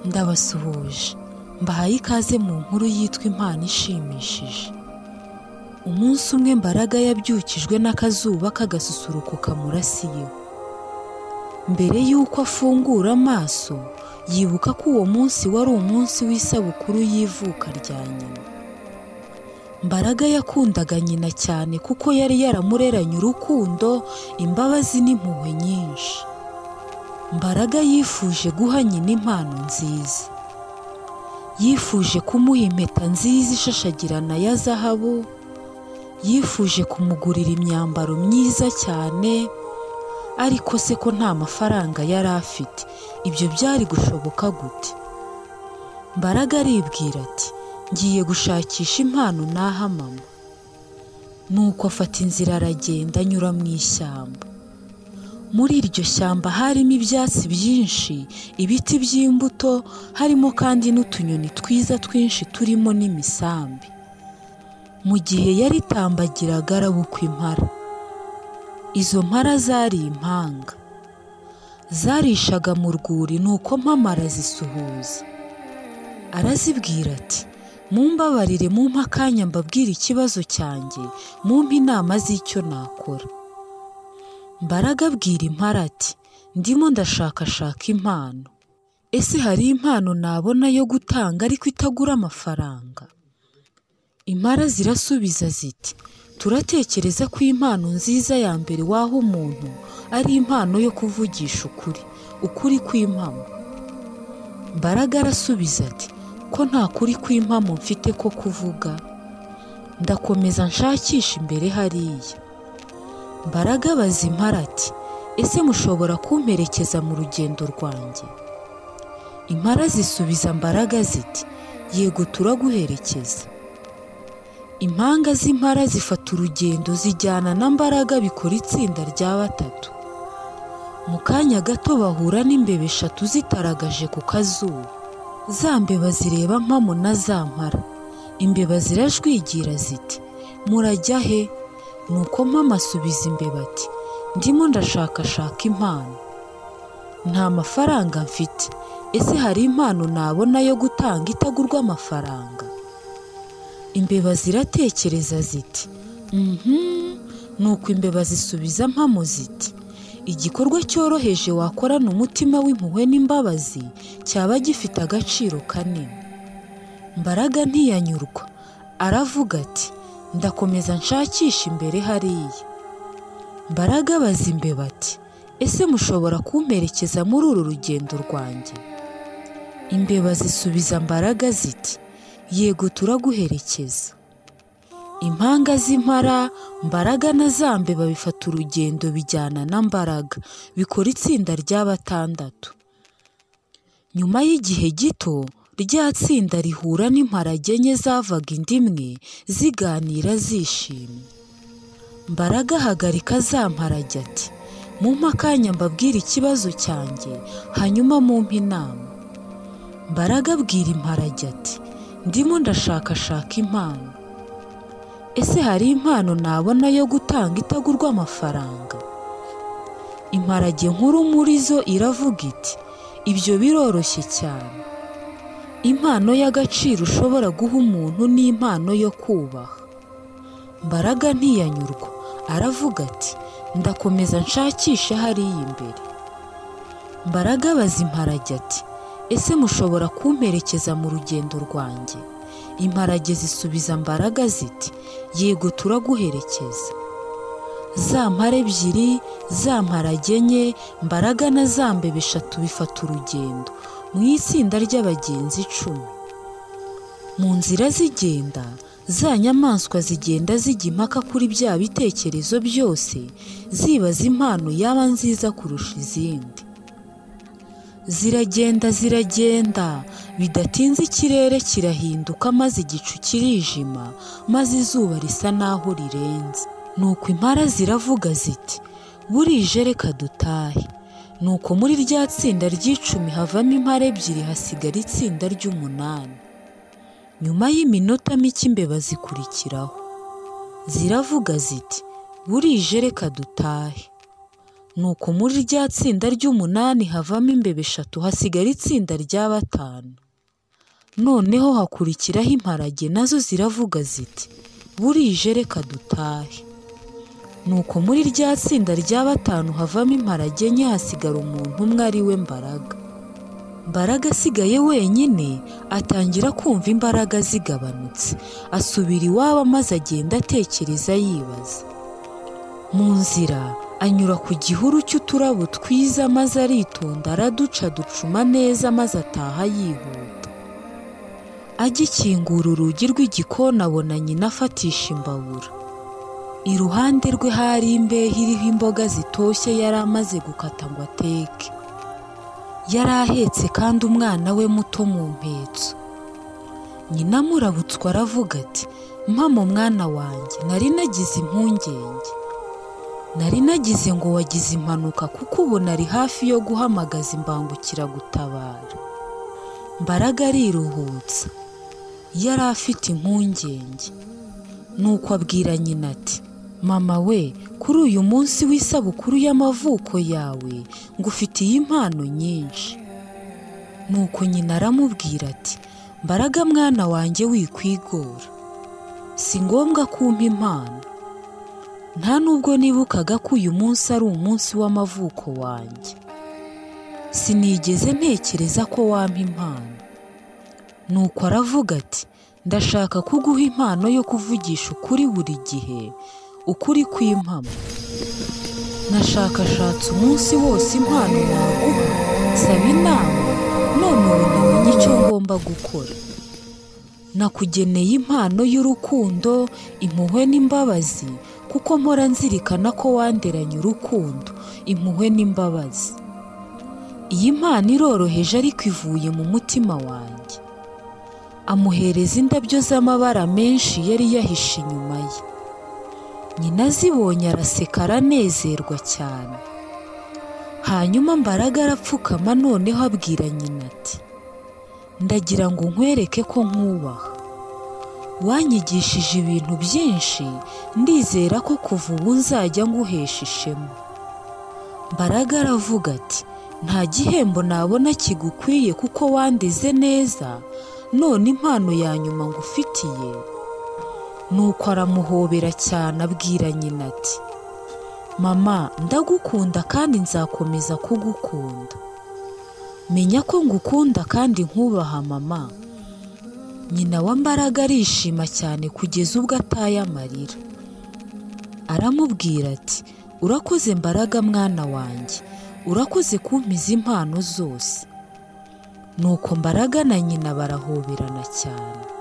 ndabasuhuje mbahaye ikaze mu nkuru yitwa impano ishimishije umunsi umwe mbaraga yabyukijwe n'akazuba k'agasusuruko kamurasiyeho mbere y'uko afungura amaso yibuka ko uwo munsi wari umunsi w'isabukuru y'ivuka rya nyina mbaraga yakundaga nyina cyane kuko yari yaramureranye urukundo imbabazi n'impuhwe nyinshi mbaraga yifuje guha nyina impano nziza yifuje kumuha impeta nziza ishashagirana ya zahabu yifuje kumugurira imyambaro myiza cyane ariko se ko nta mafaranga yari afite ibyo byari gushoboka gute mbaraga aribwira ati ngiye gushakisha impano naha mama nuko afata inzira aragenda anyura mu ishyamba muri iryo shyamba harimo ibyatsi byinshi ibiti by'imbuto harimo kandi n'utunyoni twiza twinshi turimo n'imisambi mu gihe yaritambagiraga arabukwa impara izo mpara zari impanga zarishaga mu rwuri nuko mpamara zisuhuza arazibwira ati mumbabarire mumpe akanya mbabwire ikibazo cyanjye mumpe inama z'icyo nakora mbaraga abwira impara ati ndimo ndashakashaka impano ese hari impano nabona yo gutanga ariko itagura amafaranga impara zirasubiza ziti turatekereza ko impano nziza ya mbere waha umuntu ari impano yo kuvugisha ukuri ukuri kw'impamo mbaraga arasubiza ati ko nta kuri kw'impamo mfite ko kuvuga ndakomeza nshakisha imbere hariya mbaraga abaza impara ati ese mushobora kumperekeza mu rugendo rwanjye impara zisubiza mbaraga ziti yego turaguherekeza impanga z'impara zifata urugendo zijyana na mbaraga bikora itsinda rya batatu mu kanya gato bahura n'imbeba eshatu zitaragaje ku kazuba za mbeba zireba mpamo na za mpara imbeba zirajwigira ziti murajya he nuko mpamo asubiza imbeba ati ndimo ndashakashaka impano nta mafaranga mfite ese hari impano nabona yo gutanga itagurwa amafaranga imbeba ziratekereza ziti mhm nuko imbeba zisubiza mpamo ziti igikorwa cyoroheje wakorana umutima w'impuhwe n'imbabazi cyaba gifite agaciro kanini mbaraga ntiyanyurwa aravuga ati ndakomeza nshakisha imbere hariya mbaraga abaza imbeba ati ese mushobora kumperekeza muri uru rugendo rwanjye imbeba zisubiza mbaraga ziti yego turaguherekeza impanga z'impara mbaraga na za mbeba bifata urugendo bijyana na mbaraga bikora itsinda rya batandatu nyuma y'igihe gito rya tsinda rihura n'imparage enye zavaga inda imwe ziganira zishimye mbaraga ahagarika za mparage ati mumpe akanya mbabwire ikibazo cyanjye hanyuma mumpe inama mbaraga abwira imparage ati ndimo ndashakashaka impano ese hari impano nabona yo gutanga itagurwa amafaranga imparage nkuru muri zo iravuga iti ibyo biroroshye cyane impano y'agaciro ushobora guha umuntu ni impano yo kubaha mbaraga ntiyanyurwa aravuga ati ndakomeza nshakisha hariya imbere mbaraga abaza imparage ati ese mushobora kumperekeza mu rugendo rwanjye imparage zisubiza mbaraga ziti yego turaguherekeza za mpare ebyiri za mparage enye mbaraga na za mbeba eshatu bifata urugendo mu itsinda ry'abagenzi icumi mu nzira zigenda za nyamaswa zigenda zijya impaka kuri bya bitekerezo byose zibaza impano yaba nziza kurusha izindi ziragenda ziragenda bidatinze ikirere kirahinduka maze igicu kirijima maze izuba risa n'aho rirenze nuko impara ziravuga ziti burije reka dutahe nuko muri rya tsinda ry'icumi havamo impara ebyiri hasigara itsinda ry'umunani nyuma y'iminota mike imbeba zikurikiraho ziravuga ziti burije reka dutahe nuko muri rya tsinda ry'umunani havamo imbeba eshatu hasigara itsinda rya batanu noneho hakurikiraho imparage nazo ziravuga ziti burije reka dutahe nuko muri rya tsinda rya batanu havamo imparage enye hasigara umuntu umwe ari we mbaraga mbaraga asigaye wenyine atangira kumva imbaraga zigabanutse asubira iwabo maze agenda atekereza yibaza mu nzira anyura ku gihuru cy'uturabo twiza maze aritonda araduca ducuma neza maze ataha yihuta agikingura urugi rw'igikoni abona nyina afatisha imbabura iruhande rwe hari imbehe iriho imboga zitoshye yari amaze gukata ngo ateke yari ahetse kandi umwana we muto mu mpetso nyina amurabutswe aravuga ati mpamo mwana wanjye nari nagize impungenge nari nagize ngo wagize impanuka kuko ubu nari hafi yo guhamagaza imbangukiragutabara mbaraga ariruhutsa yari afite impungenge nuko abwira nyina ati mama we kuri uyu munsi w'isabukuru y'amavuko yawe ngufitiye impano nyinshi nuko nyina aramubwira ati mbaraga mwana wanjye wikwigora si ngombwa kumpa impano nta nubwo nibukaga ko uyu munsi ari umunsi w'amavuko wanjye sinigeze ntekereza ko wampa impano nuko aravuga ati ndashaka kuguha impano yo kuvugisha ukuri buri gihe ukuri kw'impamo nashakashatse umunsi wose impano naguha saba inama none ubu namenye icyo ngomba gukora nakugeneye impano y'urukundo impuhwe n'imbabazi kuko mpora nzirikana ko wanderanye urukundo impuhwe n'imbabazi iyi mpano iroroheje ariko ivuye mu mutima wanjye amuhereza indabyo z'amabara menshi yari yahishe inyuma ye nyina azibonye araseka aranezerwa cyane hanyuma mbaraga arapfukama noneho abwira nyina ati ndagira ngo nkwereke ko nkubaha wanyigishije ibintu byinshi ndizera ko kuva ubu nzajya nguhesha ishema mbaraga aravuga ati nta gihembo nabona kigukwiye kuko wandeze neza none impano ya nyuma ngufitiye nuko aramuhobera cyane abwira nyina ati mama ndagukunda kandi nzakomeza kugukunda menya ko ngukunda kandi nkubaha mama nyina wa mbaraga arishima cyane kugeza ubwo ataye amarira aramubwira ati urakoze mbaraga mwana wanjye urakoze kumpiza impano zose nuko mbaraga na nyina barahoberana cyane